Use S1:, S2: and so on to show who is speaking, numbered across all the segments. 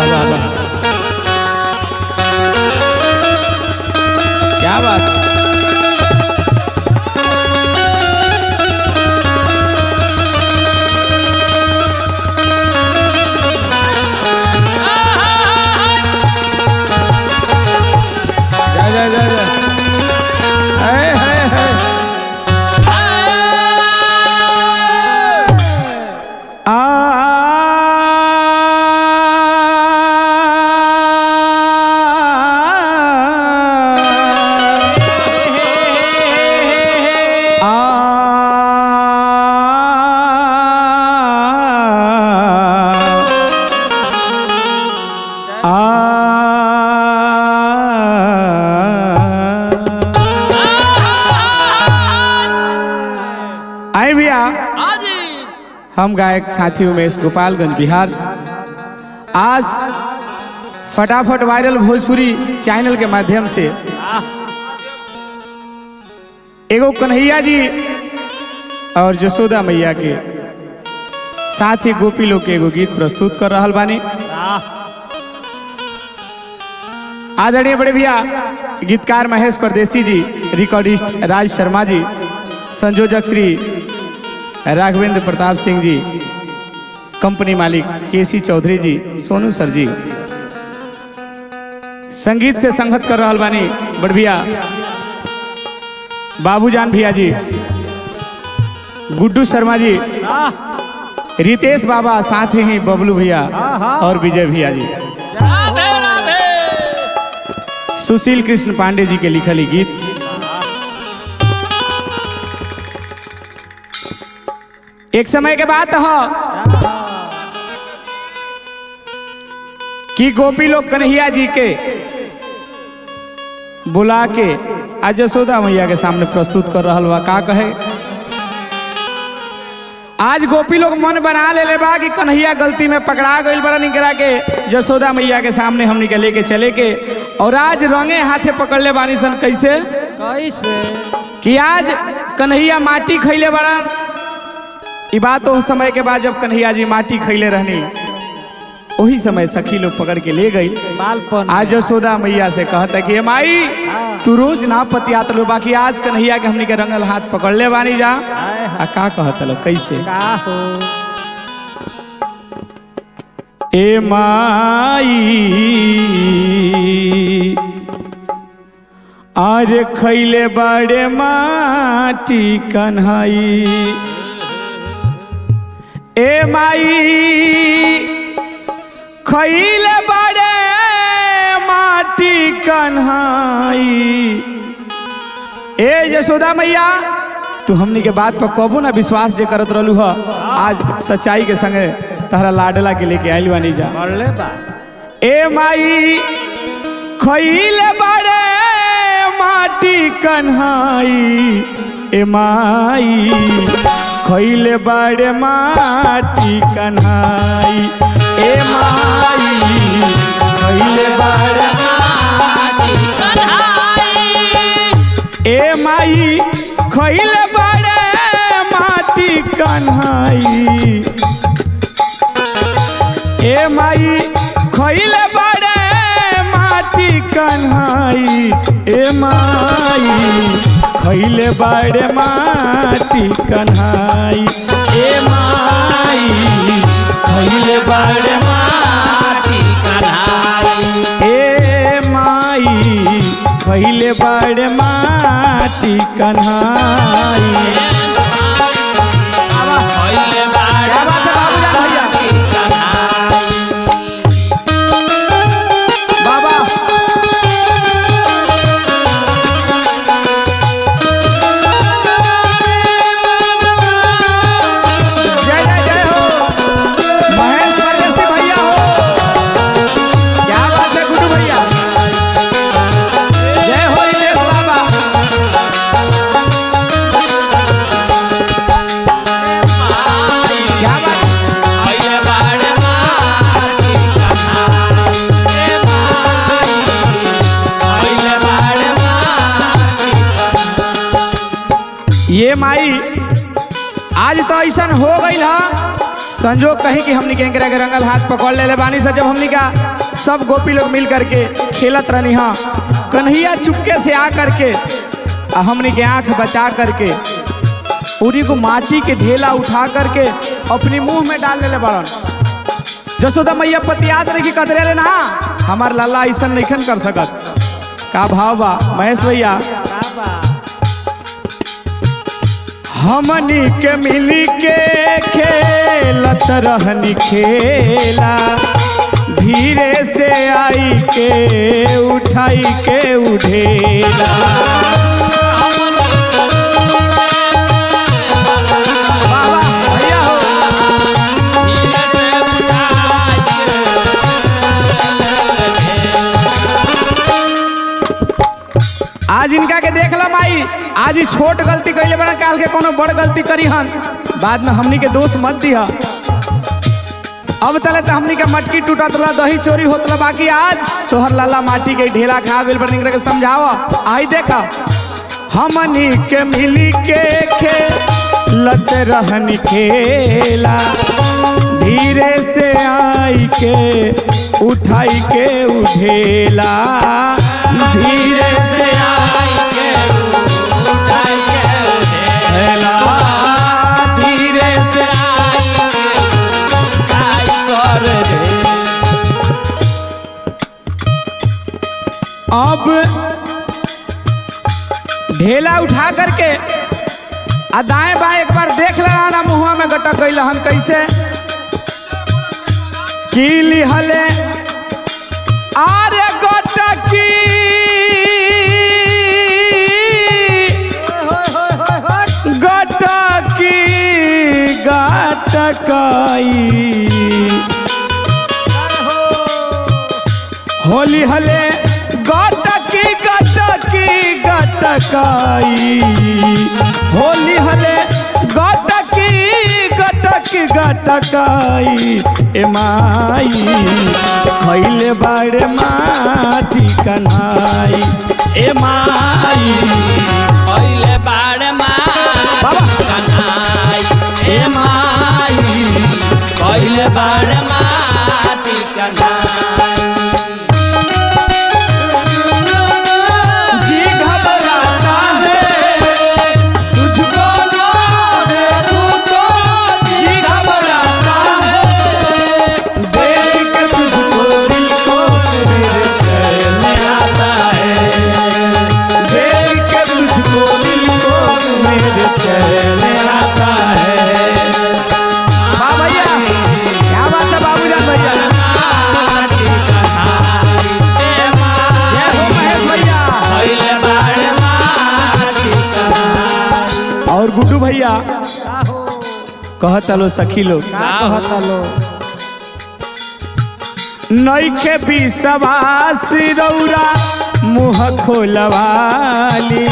S1: वाह वाह वाह क्या बात जा जा जा जा है है है आ आए भैया हम गायक साथी उमेश गोपालगंज बिहार आज फटाफट वायरल भोजपुरी चैनल के माध्यम से एगो कन्हैया जी और जसोदा मैया के साथ ही गोपी लोग के एगो गीत प्रस्तुत कर रहल बानी आदरणीय बड़े भैया गीतकार महेश परदेसी जी रिकॉर्डिस्ट राज शर्मा जी संयोजक श्री राघवेंद्र प्रताप सिंह जी कंपनी मालिक केसी चौधरी जी सोनू सर जी संगीत से संगत कर रहल बानी बड़भिया बाबूजान भैया जी गुड्डू शर्मा जी रितेश बाबा साथ ही बबलू भैया और विजय भैया जी
S2: राधे राधे
S1: सुशील कृष्ण पांडे जी के लिखल ई गीत एक समय के बात ह कि गोपी लोग कन्हैया जी के बुला के आज यशोदा मैया के सामने प्रस्तुत कर रहल बा का कहे आज गोपी लोग मन बना ले ले बा कि कन्हैया गलती में पकड़ा गईल बड़ा निकरा के यशोदा मैया के सामने हमनी के लेके चले के और आज रंगे हाथे पकड़ ले बानी सन कैसे
S2: कैसे
S1: कि आज कन्हैया माटी खैले बड़ा ई बात उस समय के बाद जब कन्हैया जी माटी खैले रहनी वही समय सखी लोग पकड़ के ले गई
S2: बालपन
S1: आज यशोदा मैया से कहता कि "ए माई तू रोज ना पतियात लो बाकी आज कन्हैया के हमनी के रंगल हाथ पकड़ ले बानी जा आ का कहत लो कैसे
S2: का हो
S1: ए माई आरे खैले बड़े माटी कन्हई ए माई खैले बड़े माटी कन्हई ए यशोदा मैया तू हमनी के बात पर कबो ना विश्वास जे करत रहलू ह आज सच्चाई के संगे तहरा लाडला के लेके आइल बानी जा
S2: पढ़ले बा
S1: ए माई खैले बड़े माटी कन्हाई ए माई खैले बड़े माटी कन्हाई ए माई खैले बड़े ए माई खैले बड़े माटी कन्हाई ए माई खैले बड़े माटी कन्हाई ए माई खैले बड़े माटी कन्हाई ए माई खैले बड़े माटी ए माई खैले बड़े माटी कन्हाई क्या बात है बाबूजान भैया बाबा जय जय जय हो महेश परदेसी भैया हो क्या बात है गुड्डू भैया जय हो दिनेश बाबा क्या बात ये माई आज तो ऐसा हो गई हा संजोग कही कि हमनी के एकरा के रंगल हाथ पकड़ ले बानी से जब हमनी का सब गोपी लोग मिल करके खेलत रहनी हाँ कन्हैया चुपके से आ करके आ हमनी के आंख बचा करके पूरी को माटी के ढेला उठा करके अपनी मुंह में डाल ले बड़न जसोदा मैया पति याद रखी कतरे ले ना हमार लाला ऐसा नहीं कर सकत का भाव बा महेश भैया हमनी के मिली के खेलत रहनी खेला धीरे से आई के उठाई के उठेला वाह, वाह, भैया हो। आज इनका के देख ला माई आज ही छोट गलती कैले बना काल के कोनो बड़ गलती करी हन बाद में हमनी के दोष मत दिया अब तले तो हमनी के मटकी टूटत रहा दही चोरी होत रहा बाकी आज तोहर लाला माटी के ढेला खा गेल पर निकल के समझावा आई देखा हमनी के मिली के खेलत रहनी खेला धीरे से आई के उठाई के उठेला धीरे से आई के उठाई के उठेला धीरे से अब ढेला उठा करके आ दाएं बाएं एक बार देख लेना ना मुहुआ में गटक गई हम कैसे की लिहले आरे गटकी गटकी गटकाई होली हले गटकी गटकी गटकाई होली हले गटकी गटकी गटकाई ए माई खैले बाड़े माटी कन्हाई ए माई
S2: पहिले बाड़ माटी कन्हाई ए माई पहिले बाड़ माटी कन्हाई
S1: जी घबराता है तुझको ना देखूं तो जी घबराता है देख के तुझको दिल को मेरे चैन आता है देख के तुझको दिल को मेरे चैन आता है वाह भैया क्या बात है बाबूजान भैया
S2: माटी कन्हाई ए
S1: जय हो महेश भैया
S2: पहिले बाड़ माटी कन्हाई
S1: और गुड्डू भैया कहता लो सखी लोग नईखे विश्वास रौरा मुँह खोलवाली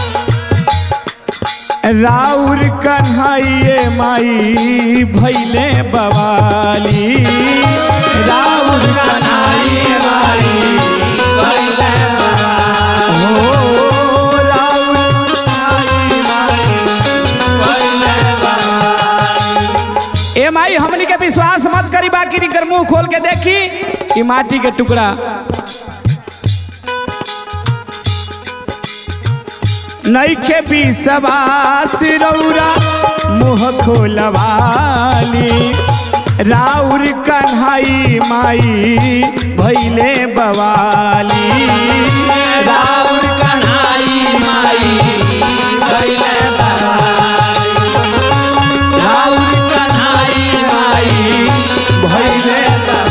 S1: राउर कन्हैये माई भैले बवाली राउर कन्हैये माई
S2: पहिले
S1: हो राउर कन्हैये माई
S2: पहिले
S1: ए माई हमनी के विश्वास मत करी बाकी कर मुंह खोल के देखी ई माटी के टुकड़ा नईखे विश्वास रौरा मुँह खोलवाली राउर कन्हई माई भैले बवाली
S2: राउर कन्हाई माई पहिले राउर कन्हाई माई
S1: भैले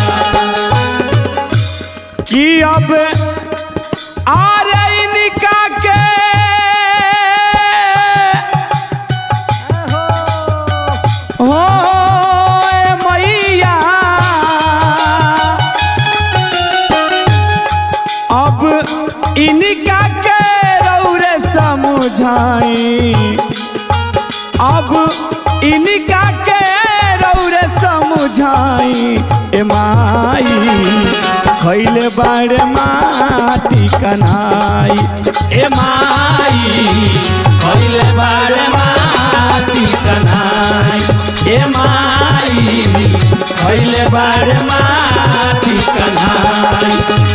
S1: कि अब आ रही निका के हो ए मैया अब इनका के रौरे समझाई अब इनका के रौरे समझाई ए माई खैले बाड़ माटी कन्हाई
S2: ए माई पहिले बाड़ माटी कन्हाई ए माई माई खैले बारे माटी कन्हाई